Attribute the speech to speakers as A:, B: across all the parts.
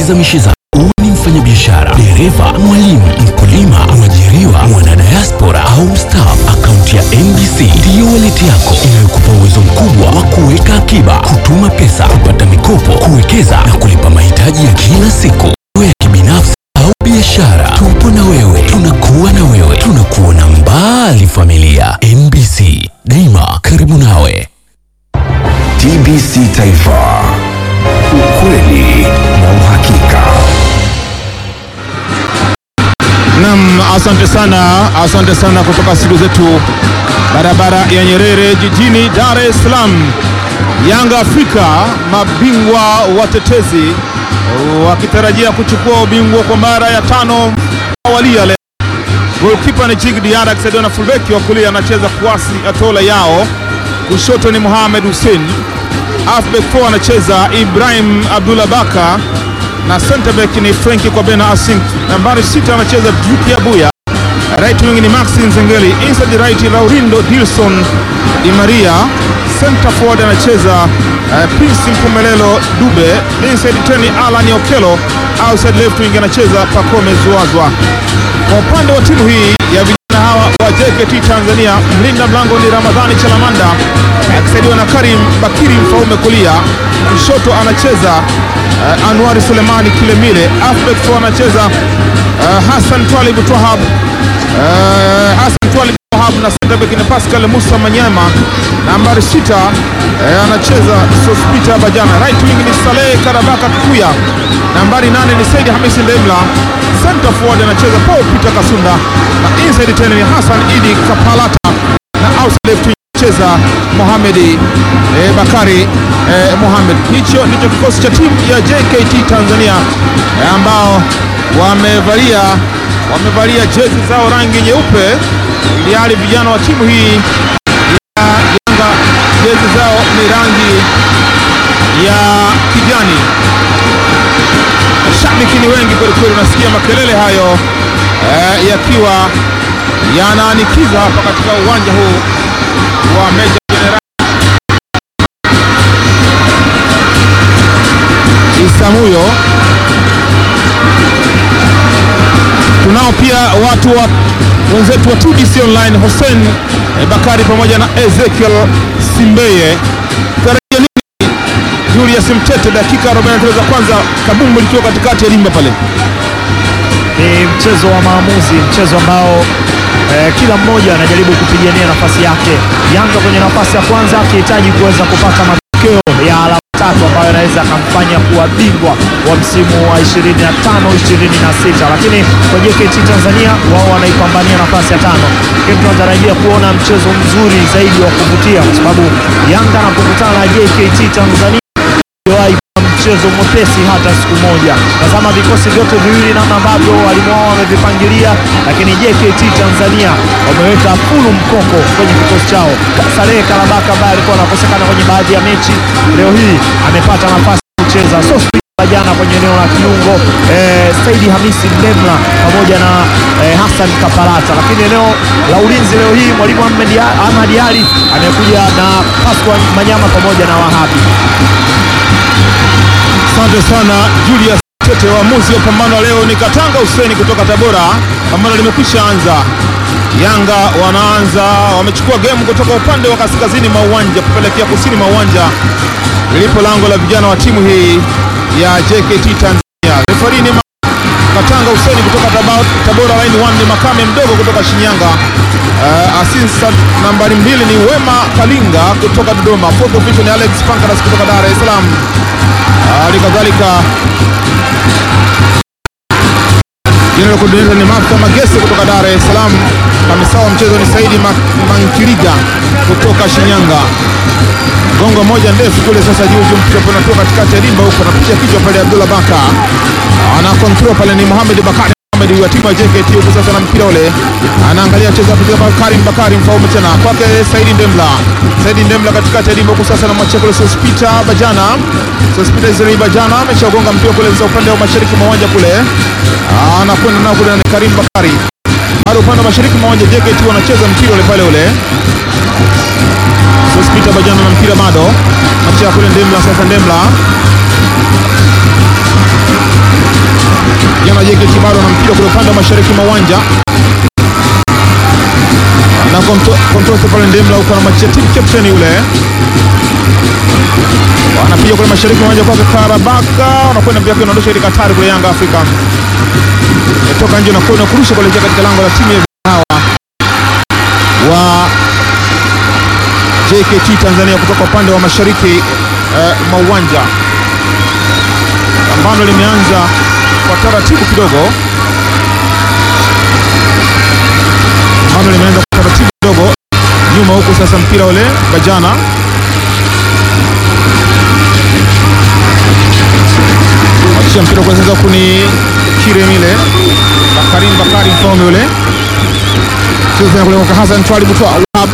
A: zamishe zako. Uwe ni mfanyabiashara, dereva, mwalimu, mkulima, mwajiriwa, mwanadiaspora au mstaafu, akaunti ya NBC ndiyo waleti yako inayokupa uwezo mkubwa wa kuweka akiba, kutuma pesa, kupata mikopo, kuwekeza na kulipa mahitaji ya kila siku, iwe ya kibinafsi au biashara. Tupo na wewe, tunakuwa na wewe, tunakuona mbali. Familia NBC, daima karibu nawe.
B: TBC Taifa, ukweli na uhakika.
C: Nam, asante sana, asante sana kutoka studio zetu barabara ya Nyerere jijini Dar es Salaam. Yanga Afrika mabingwa watetezi wakitarajia kuchukua ubingwa kwa mara ya tano awalia leo. Golkipa ni Jig Diarra akisaidiwa na fullback wa kulia anacheza Kwasi Atola yao, kushoto ni Mohamed Hussein, halfback 4 anacheza Ibrahim Abdullah Baka na center back ni Frenki kwa Bena Asink. Nambari sita anacheza Duke Abuya, right wing ni Maxi Nzengeli, inside right Laurindo Dilson Di Maria, center forward anacheza uh, Prince Mpumelelo Dube, inside ten ni Alan Okelo, outside left wing anacheza Pacome Zuazwa. Kwa upande wa timu hii ya vijana hawa wa JKT Tanzania, mlinda mlango ni Ramadhani Chalamanda akisaidiwa na Karim Bakiri Mfaume kulia, kushoto anacheza uh, Anwari Sulemani Kilemile, halfback four anacheza uh, Hassan Twalib Twahab uh, Hassan Twalib Twahab na center back ni Pascal Musa Manyama, nambari sita uh, anacheza Sospita Bajana, right wing ni Saleh Karabaka Kikuya, nambari nane ni Said Hamisi Ndemla, center forward anacheza Paul Peter Kasunda na inside tena ni Hassan Idi Kapalata na outside left wing cheza Mohamed eh, Bakari eh, Mohamed. Hicho ndicho kikosi cha timu ya JKT Tanzania eh, ambao wamevalia wamevalia jezi zao rangi nyeupe, ili hali vijana wa timu hii ya Yanga jezi zao ni rangi ya kijani. Mashabiki ni wengi kwelikweli, unasikia makelele hayo eh, yakiwa yanaanikiza hapa katika uwanja huu wa Meja Jenerali Isamuyo. Tunao pia watu wa wenzetu wa TBC Online, Hussein eh, Bakari pamoja na Ezekiel Simbeye. Tarajia nini Julius Mtete, dakika 43 za kwanza, kabumbu likiwa katikati ya limba pale.
D: Ni mchezo wa maamuzi, mchezo ambao eh, kila mmoja anajaribu kupigania nafasi yake. Yanga kwenye nafasi ya kwanza akihitaji kuweza kupata matokeo ya alama tatu ambayo anaweza akamfanya kuwa bingwa wa msimu wa 25 26, lakini kwa JKT Tanzania wao wanaipambania nafasi ya tano, lakini tunatarajia kuona mchezo mzuri zaidi wa kuvutia, kwa sababu Yanga anapokutana na JKT Tanzania hajawahi kuwa mchezo mwepesi hata siku moja. Tazama vikosi vyote viwili namna ambavyo walimu wao wamevipangilia, lakini JKT Tanzania wameweka fulu mkoko kwenye kikosi chao. Saleh Karabaka ambaye alikuwa anakosekana kwenye baadhi ya mechi, leo hii amepata nafasi ya kucheza Sospi jana kwenye eneo la kiungo eh, Saidi Hamisi Ndemla pamoja na eh, Hassan Kapalata, lakini eneo la ulinzi leo hii mwalimu Ahmed Ahmad Ali amekuja na Pascal Manyama pamoja na Wahabi.
C: Asante sana Julius Tete. Waamuzi wa pambano wa leo ni Katanga Huseni kutoka Tabora. Pambano limekwisha anza. Yanga wanaanza, wamechukua gemu kutoka upande wa kaskazini mwa uwanja kupelekea kusini mwa uwanja lilipo lango la vijana wa timu hii ya JKT Tanzania. Refari ni Katanga Huseni kutoka Taba- Tabora, line 1 ni Makame mdogo kutoka Shinyanga. Uh, assistant nambari mbili ni Wema Kalinga kutoka Dodoma. Fourth official ni Alex Pankaras kutoka Dar es Salaam. Hali kadhalika jina la kudunisha ni Martha Magese kutoka Dar es Salaam. Kamisa wa mchezo ni Saidi Ma- Mankiliga kutoka Shinyanga. Gongo moja ndefu kule sasa juu juu, mchepo unatoka katikati ya limba huko, anapitia kichwa pale. Abdullah Baka ana control pale, ni Mohamed Bakari Mohamed wa timu ya JKT huko sasa, na mpira ule anaangalia cheza kutoka Bakari Bakari mfaume tena kwake Saidi Ndemla. Saidi Ndemla katikati ya limba huko sasa, na mwachia kule Sospita Bajana. Sospita Israel Bajana ameshagonga mpira kule sasa upande wa mashariki mwa uwanja kule, anakwenda nao kule na Karim Bakari bado upande wa mashariki mwa uwanja JKT wanacheza mpira ule pale ule Sospita Bajana na mpira bado achia kule Ndemla sasa Ndemla Frenki bado ana mpira kule upande wa mashariki mwa uwanja na Kontoso pale Ndemla huko na machia team captain yule wanapiga kule mashariki mwa uwanja kwake Karabaka, wanakwenda mpira unaondosha ile Katari kule Yanga Afrika toka nje na kona kurusha kuelekea katika lango la timu ya hawa wa JKT Tanzania kutoka upande wa mashariki eh, mwa uwanja. Pambano limeanza kwa taratibu kidogo, pambano limeanza kwa taratibu kidogo nyuma huku. Sasa mpira ule Bajana akisha mpira kwa sasa kuni Kiremile Bakarim Bakari Mfaume ule cheza kule kwa Hassan Twali Butwa Wahab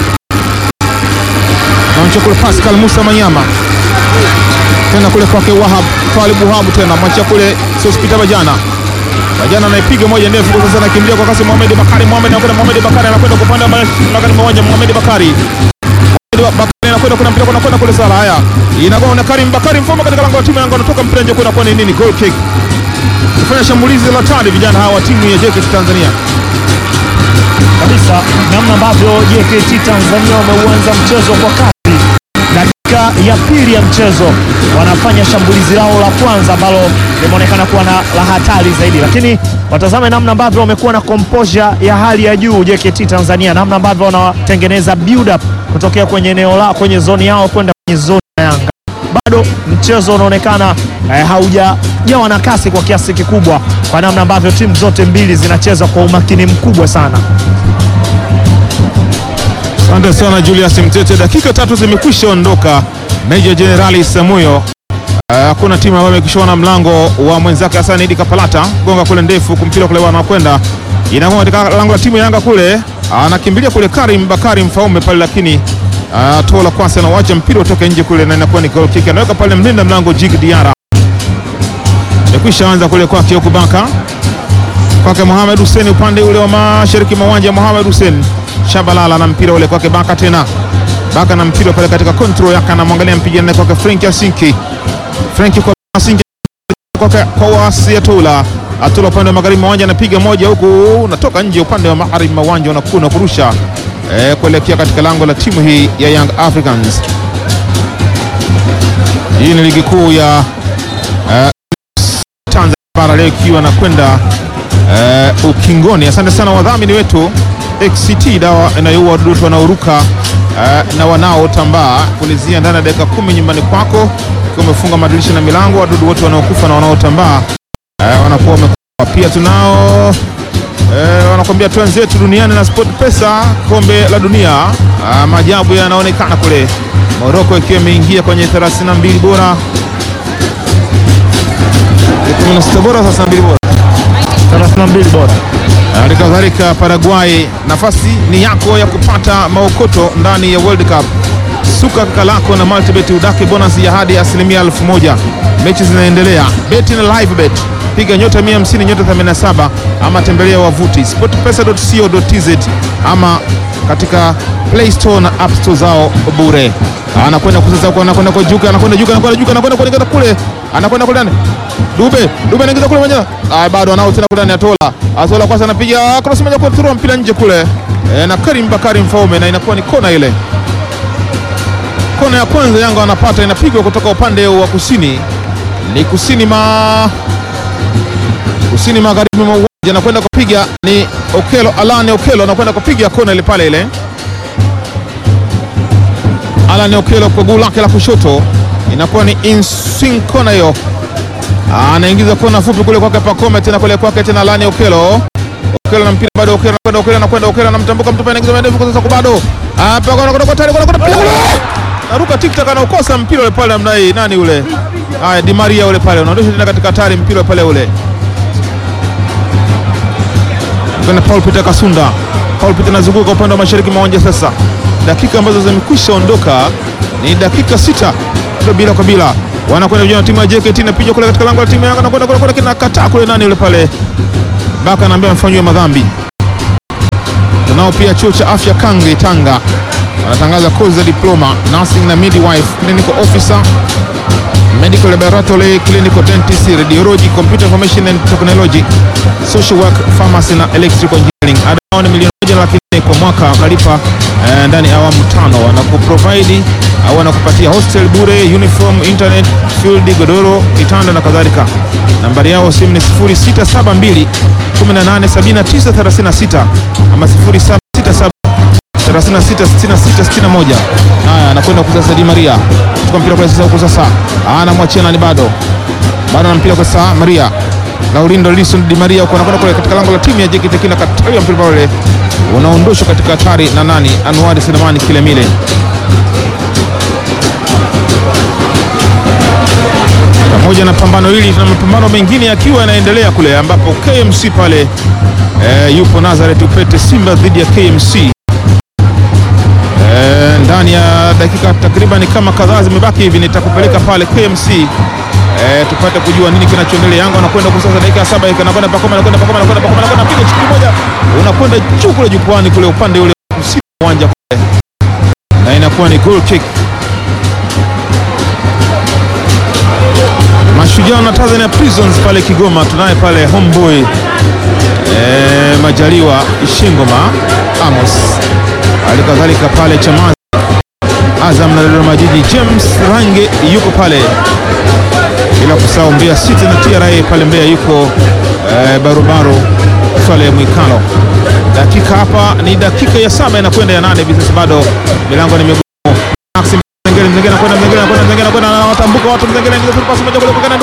C: na kule Pascal Musa Manyama tena kule kwake Wahab Twali Buhabu tena mwacha kule Sospita Bajana Bajana anaipiga moja ndefu kwa sasa, anakimbia kwa kasi Mohamed Bakari Mohamed anakwenda Mohamed Bakari anakwenda kwa upande wa magari mmoja Mohamed Bakari Bakari anakwenda kuna mpira anakwenda kule sala haya inakuwa na Karim Bakari Mfaume katika lango la timu yangu anatoka mpira nje kwenda kwa nini goal kick kufanya shambulizi la tani vijana hawa timu ya JKT Tanzania
D: kabisa namna ambavyo JKT Tanzania wameuanza mchezo kwa kasi. Dakika ya pili ya mchezo wanafanya shambulizi lao la kwanza ambalo limeonekana kuwa na la hatari zaidi, lakini watazame namna ambavyo wamekuwa na composure ya hali ya juu JKT Tanzania, namna ambavyo wanatengeneza build up kutokea kwenye eneo la kwenye zoni yao kwenda kwenye zoni ya Yanga bado mchezo unaonekana eh, haujajawa na kasi kwa kiasi kikubwa, kwa namna ambavyo timu zote mbili zinacheza kwa umakini mkubwa sana.
C: Asante sana Julius Mtete, dakika tatu zimekwisha ondoka. Meja Jenerali Samuyo, hakuna uh, timu ambayo imekishona mlango wa mwenzake Hassan Idi Kapalata, gonga kule ndefu kumpira kule wanakwenda inakuwa katika lango la timu ya Yanga kule, anakimbilia kule Karim Bakari Mfaume pale, lakini uh, tola kwanza na wacha mpira utoke nje kule, na inakuwa ni goal kick. Anaweka pale mlinda mlango Jig Diara, imekwisha anza kule kwake huku Baka kwake Mohamed Hussein upande ule wa mashariki mwa uwanja. Mohamed Hussein Shabalala na mpira ule kwake Baka tena Baka na mpira pale katika control yake, anamwangalia mpigana kwake Frank Asinki Frank kwa Asinki kwake kwa wasi Atula Atula upande wa magharibi mwa uwanja anapiga moja huku unatoka nje upande wa magharibi mwa uwanja unakuna kurusha eh, kuelekea katika lango la timu hii ya Young Africans. Hii ni ligi kuu ya eh, Tanzania bara leo ikiwa nakwenda Uh, ukingoni. Asante sana wadhamini wetu XCT, dawa inayoua wadudu wanaoruka uh, na wanaotambaa, kulizia ndani ya dakika kumi nyumbani kwako, ukiwa umefunga madirisha na milango, wadudu wote wanaokufa na wanaotambaa uh, wanakuwa wamekufa. Pia tunao uh, wanakwambia twenzetu duniani na Sport Pesa, kombe la dunia uh, maajabu yanaonekana kule Morocco ikiwa imeingia kwenye 32 bora 16 bora 32 bora
D: 32 bora.
C: Hali kadhalika Paraguay, nafasi ni yako ya kupata maokoto ndani ya World Cup. Suka kaka lako na multibet udake bonus ya hadi asilimia elfu moja. Mechi zinaendelea, beti na live bet, piga nyota 150 nyota 87, ama tembelea wavuti sportpesa.co.tz ama katika Play Store na App Store zao bure. Anakwenda kusasa huko, anakwenda kwa Juka, anakwenda Juka, anakwenda Juka, anakwenda kuelekea kule, anakwenda kule ndani. Dube, Dube anaingiza kule mwenyewe. Ah, bado anao tena kule ndani Atola. Atola kwanza anapiga cross moja kwa through mpira nje kule. E, na Karim Bakari Mfaume na inakuwa ni kona ile. Kona ya kwanza Yanga anapata inapigwa kutoka upande wa kusini. Ni kusini ma kusini magharibi mwa uwanja, anakwenda kupiga ni Okelo, Alane Okelo anakwenda kupiga kona ile pale ile. Alane Okelo kwa guu lake la kushoto inakuwa ni inswing kona hiyo, anaingiza kona fupi kule kwake Pakome, tena kule kwake tena Alane Okelo. Okelo na mpira bado, Okelo anakwenda, Okelo anakwenda, Okelo anamtambuka mtu pale, anaingiza ndefu kwa sasa, bado hapa kwa kwa kwa tayari kwa kwa piga kule, naruka tiktak, anaukosa mpira ule pale, namna hii nani ule? Haya, Di Maria ule pale, unaondosha tena katika hatari, mpira pale ule kwenda Paul Peter Kasunda. Paul Peter anazunguka upande wa mashariki mwa uwanja sasa. Dakika ambazo zimekwisha ondoka ni dakika sita bila kwa bila, wanakwenda vijana timu ya JKT inapiga kule katika lango la timu ya Yanga, nakwenda kule kule, kinakataa kule, nani yule pale, Baka anaambia amefanyiwa madhambi. Tunao pia chuo cha afya Kange Tanga, wanatangaza kozi za diploma nursing na midwife, clinical officer, medical laboratory, clinical dentist, radiology, computer information and technology, social work, pharmacy na electrical engineering. Ada yao ni milioni moja na laki nne kwa mwaka, unalipa eh, ndani ya awamu tano. Wanakuprovide au wanakupatia hostel bure, uniform, internet, field, godoro, kitanda na kadhalika. Nambari yao simu ni 0672 187936 ama 0767 366661. Haya, anakwenda kwa sasa Di Maria. Chukua mpira kwa sasa huko sasa. Anamwachia nani bado? Bado na mpira kwa sasa Maria. Laurindo Lison Di Maria huko anakwenda kule katika lango la timu ya JKT Kina katalia mpira pale. Unaondoshwa katika hatari na nani? Anwari Selemani Kilemile. Pamoja na pambano hili na mapambano mengine yakiwa yanaendelea kule ambapo KMC pale eh, yupo Nazareth Upete Simba dhidi ya KMC. Eh, ndani ya dakika takriban kama kadhaa zimebaki hivi, nitakupeleka pale KMC eh, tupate kujua nini kinachoendelea. Yanga anakwenda kwa sasa dakika ya saba, anakwenda Pakoma, anakwenda Pakoma, anakwenda Pakoma, anakwenda piga chuki moja, unakwenda juu kule jukwani kule upande ule kusini wa uwanja kule, na inakuwa ni goal kick. Mashujaa na Tanzania Prisons pale Kigoma, tunaye pale homeboy eh, Majaliwa Ishingoma Amos halikadhalika pale Chamazi Azam na Dodoma Jiji, James Range yuko pale, bila kusahau Mbeya City na TRA pale Mbeya yuko eh, barobaro Swale Mwikalo. Dakika hapa ni dakika ya saba inakwenda ya nane hivi sasa, bado milango ni migumu. Maxim Mzengeli, Mzengeli anakwenda, Mzengeli anakwenda, Mzengeli anakwenda, anawatambuka watu, Mzengeli anaingiza pasi moja kule kwa